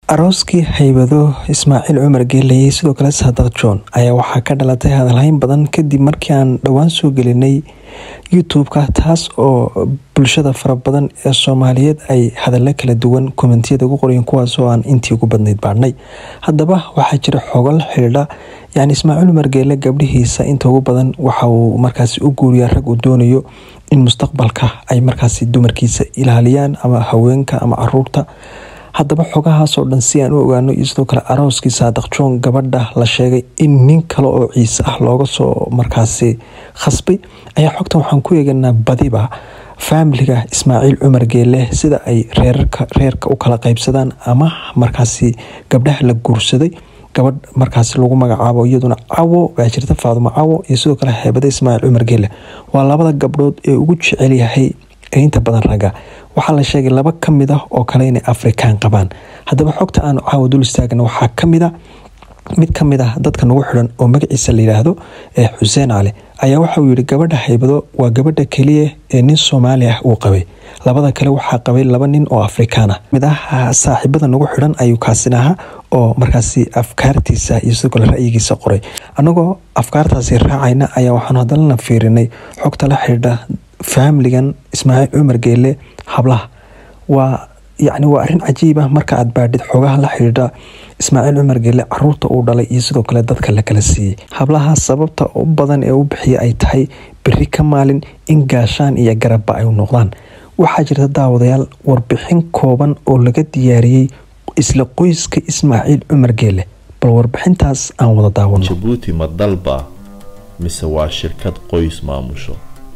arooskii haybado ismaaciil cumar geeleye sidoo kale saadaq john ayaa waxaa ka dhalatay hadalhayn badan kadib markii aan dhowaan soo gelinay youtube-ka taas oo bulshada fara badan ee soomaaliyeed ay hadallo kala duwan kommentiyada ugu qorayeen kuwaas oo aan intii ugu badnayd baadhnay haddaba waxaa jira xogol xidhiidha yani ismaaciil cumar geele gabdhihiisa inta ugu badan waxa uu markaasi u guuriyaa rag uu doonayo in mustaqbalka ay markaasi dumarkiisa ilaaliyaan ama haweenka ama caruurta haddaba xogahaasoo dhan si aan u ogaano iyo sidoo kale arooskii saadaq john gabadha la sheegay in nin kale oo ciise ah looga soo markaasi khasbay ayaa xogtan waxaan ku eeganaa badiba faamiliga ismaaciil cumar geele sida ay reerka u kala qaybsadaan ama markaasi gabdhaha la guursaday gabadh markaasi lagu magacaabo iyaduna cawo baa jirta faadumo cawo iyo sidoo kale heebada ismaaciil cumar geele waa labada gabdhood ee ugu jecel yahay inta badan ragga waxaa la sheegay laba ka mid ah oo kale inay afrikaan qabaan haddaba xogta aanu caawa dul istaagna waxaa kamid a mid ka mid ah dadka nagu xidhan oo magaciisa la yidhaahdo ee xuseen cali ayaa waxa uu yihi gabadha haybado waa gabadha keliya ee nin soomaali ah uu qabay labada kale waxaa qabay laba nin oo afrikaan ah mid ah saaxiibada nagu xidhan ayuu kaasin ahaa oo markaasi afkaartiisa iyo sidoo kale ra'yigiisa qoray annagoo afkaartaasi raacayna ayaa waxaanu hadalana fiirinay xogta la xidhiidha faamiligan ismaaciil cumar geele hablaha waa yacni waa arrin cajiib ah marka aad baadhid xogaha la xidhiidha ismaaciil cumar geele caruurta uu dhalay iyo sidoo kale dadka la kala siiyey hablaha sababta u badan ee u bixiya ay tahay beri ka maalin in gaashaan iyo garabba ay noqdaan waxaa jirta daawadayaal warbixin kooban oo laga diyaariyey isla qoyska ismaaciil cumar geele bal warbixintaas aan wada daawano jabuuti ma dalba mise waa shirkad qoys maamusho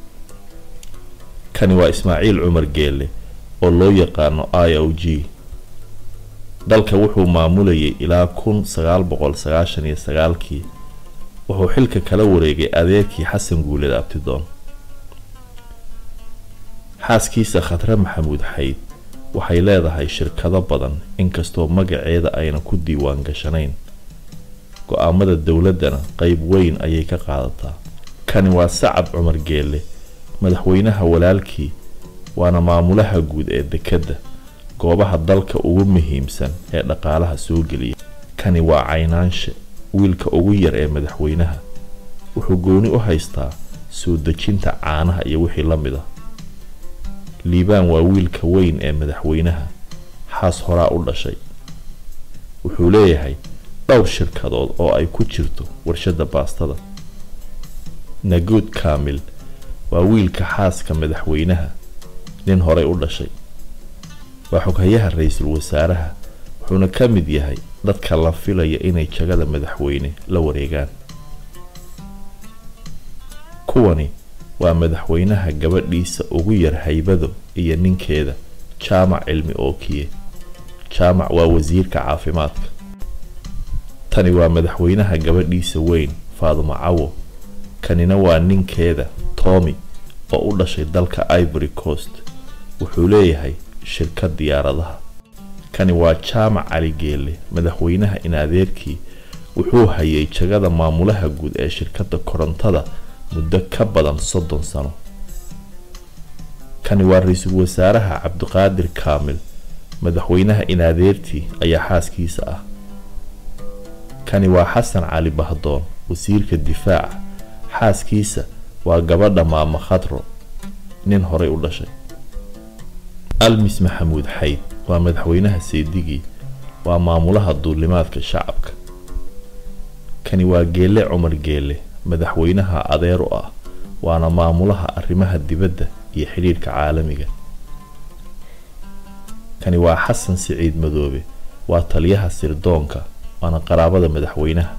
kani waa ismaaciil cumar geele oo loo yaqaano i o g dalka wuxuu maamulayay ilaa kun sagaal boqol sagaashan iyo sagaalkii wuxuu xilka kala wareegay adeerkii xasan guuled abtidoon xaaskiisa khatre maxamuud xayd waxay leedahay shirkado badan inkastoo magaceeda ayna ku diiwaan gashanayn go-aamada dowladdana qeyb weyn ayay ka qaadataa kani waa sacad cumar geele madaxweynaha walaalkii waana maamulaha guud ee dekedda goobaha dalka ugu muhiimsan ee dhaqaalaha soo geliya kani waa caynaanshe wiilka ugu yar ee madaxweynaha wuxuu gooni u haystaa soo dejinta caanaha iyo wixii la mid ah liibaan waa wiilka weyn ee madaxweynaha xaas horaa u dhashay wuxuu leeyahay dhowr shirkadood oo ay ku jirto warshadda baastada naguud kaamil waa wiilka xaaska madaxweynaha nin horey u dhashay waa xoghayaha ra-iisul wasaaraha wuxuuna ka mid yahay dadka la filaya inay jagada madaxweyne la wareegaan kuwani waa madaxweynaha gabadhiisa ugu yar haybado iyo ninkeeda jaamac cilmi ookiye jaamac waa wasiirka caafimaadka tani waa madaxweynaha gabadhiisa weyn faadumo cawo kanina waa ninkeeda toomi oo u dhashay dalka ivory coast wuxuu leeyahay shirkad diyaaradaha kani waa jaamac cali geele madaxweynaha in adeerkii wuxuu hayay jagada maamulaha guud ee shirkadda korontada muddo ka badan soddon sano kani waa ra-iisul wasaaraha cabdiqaadir kaamil madaxweynaha in adeertii ayaa xaaskiisa ah kani waa xasan cali bahdoon wasiirka difaaca xaaskiisa waa gabadha maamo khadro nin horey u dhashay almis maxamuud xayd waa madaxweynaha seedigii waa maamulaha duulimaadka shacabka kani waa geele cumar geele madaxweynaha adeer u ah waana maamulaha arrimaha dibadda iyo xidhiidhka caalamiga kani waa xasan siciid madoobe waa taliyaha sirdoonka waana qaraabada madaxweynaha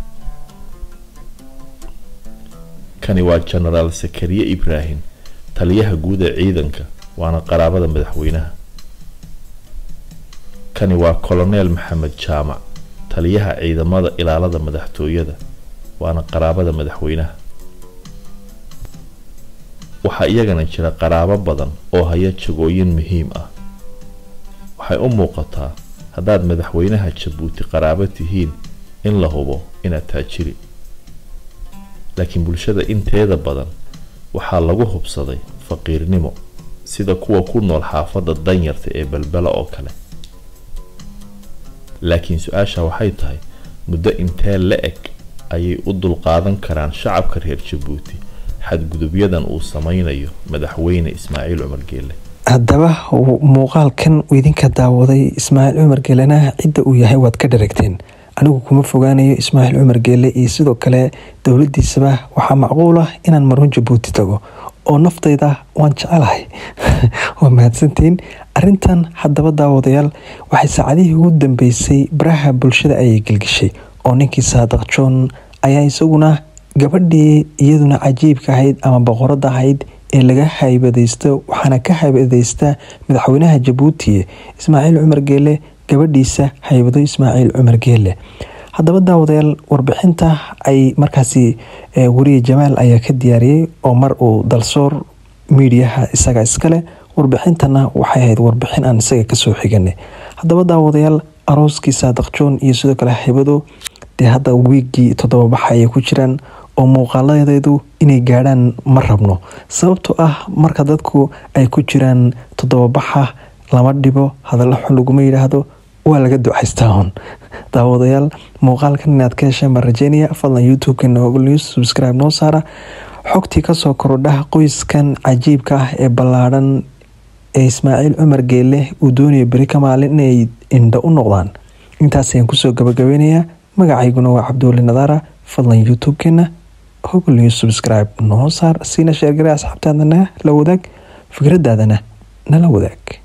kani waa jenaraal sakariye ibraahim taliyaha guud ee ciidanka waana qaraabada madaxweynaha kani waa koloneel maxamed jaamac taliyaha ciidamada ilaalada madaxtooyada waana qaraabada madaxweynaha waxaa iyagana jira qaraabo badan oo haya jagooyin muhiim ah waxay u muuqataa haddaad madaxweynaha jabuuti qaraabo tihiin in la hubo inaad taajiri laakiin bulshada inteeda badan waxaa lagu hubsaday faqiirnimo sida kuwa ku nool xaafadda danyarta ee balbela oo kale laakiin su-aasha waxay tahay muddo intee la eg ayay u dulqaadan karaan shacabka reer jabuuti xadgudubyadan uu sameynayo madaxweyne ismaaciil cumar geele haddaba muuqaalkan uu idinka daawaday ismaaciil cumar geelena cidda uu yahay waad ka dharagteen anigu kuma fogaanayo ismaaciil cumar geele iyo sidoo kale dowladiisaba waxaa macquul ah inaan marun jabuuti tago oo naftayda waan jecelahay waa mahadsantiin arintan haddaba daawadayaal waxay saacadihii ugu dambeysay baraha bulshada ayay gelgeshay oo ninkii saadaq john ayaa isaguna gabadhii iyaduna cajiibka ahayd ama boqorada ahayd ee laga haybadaysto waxaana ka haybadaysta madaxweynaha jabuuti ismaaciil cumar geele gabadhiisa haybado ismaaciil cumar geele haddaba daawadayaal warbixinta ay markaasi weriye jamaal ayaa ka diyaariyey oo mar uu dalsoor miidiyaha isaga iskale warbixintana waxay ahayd warbixin aan isaga kasoo xiganay haddaba daawadayaal arooskii saadaq john iyo sidoo kale haybado dee hadda wiigii toddobabaxa ayay ku jiraan oo muuqaaladeedu inay gaadhaan ma rabno sababtoo ah marka dadku ay ku jiraan toddobabaxa lama dhibo hadallo xun laguma yidhaahdo waa laga ducaystaa hun daawadayaal muuqaalkan inaad ka hesheen baan rajeynaya fadlan youtube-keena ogol news subscribe noo saara xogtii kasoo korodha qoyskan cajiibka ah ee ballaadhan ee ismaaciil cumar geele uu doonaya beri ka maalin inay indho u noqdaan intaas ayaan kusoo gabagabeynayaa magacayguna waa cabduuli nadaara fadlan youtube-keena hogol news subscribe noo saar siina sheergare asxaabtaadana la wadaag fikradaadana nala wadaag